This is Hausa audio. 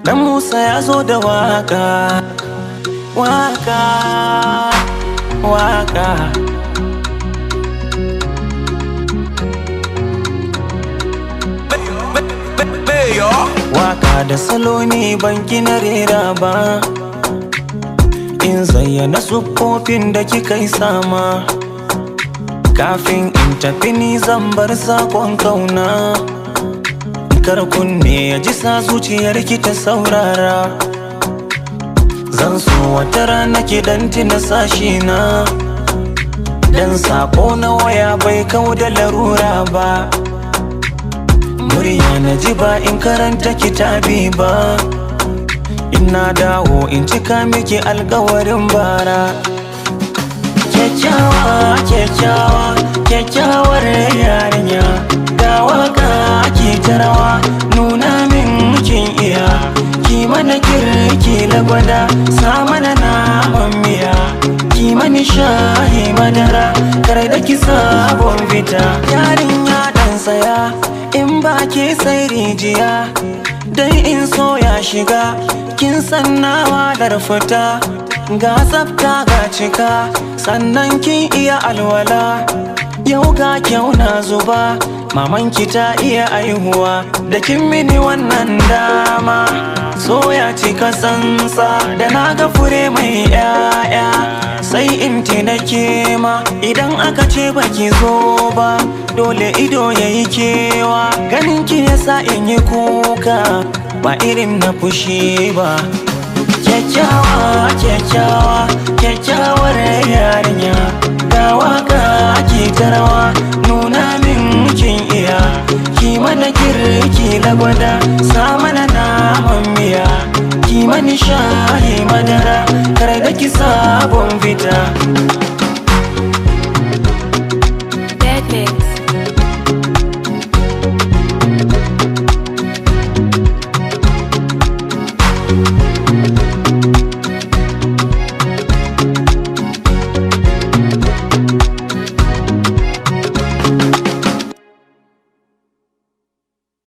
Dan Musa ya zo da waka Waka Waka Waka da salo ne ban gina rera ba In zayyana siffofin da kika yi sama Kafin in tafi ni zan bar sakon kauna Kar kunne ya ji sa zuciyar ki ta saurara Zan so wata rana ki dan tina sashi na Dan sako na waya bai kau da larura ba Murya na ji ba in karanta kitabi ba Ina dawo in cika miki alkawarin bara Kyakkyawa, kyakkyawa, kyakkyawar yarinya Ga waka ki ta rawa nuna min kin iya Ki mana kirki lagwada sa mana naman miya Ki mani shahi madara kar da ki sabon fita Yarinya dan saya in ba ke sai rijiya Dai in so ya shiga kin san nawa da fita Ga tsafta ga cika sannan kin iya alwala Yau ga kyau na zuba mamanki ta iya aihuwa Da kin mini wannan dama So ya cika sansa da na ga fure mai yaya Sai in nake ma idan aka ce baki zo ba Dole ido ya yi kewa ganin ki yasa in yi kuka Ba irin na fushi ba Kyakkyawa, kyakkyawa, kyakkyawar yarinya Ga waka ki ta rawa nuna min kin iya Ki mana kirki lagwada sa mana naman miya Ki mani shahi madara kar da ki sabon fita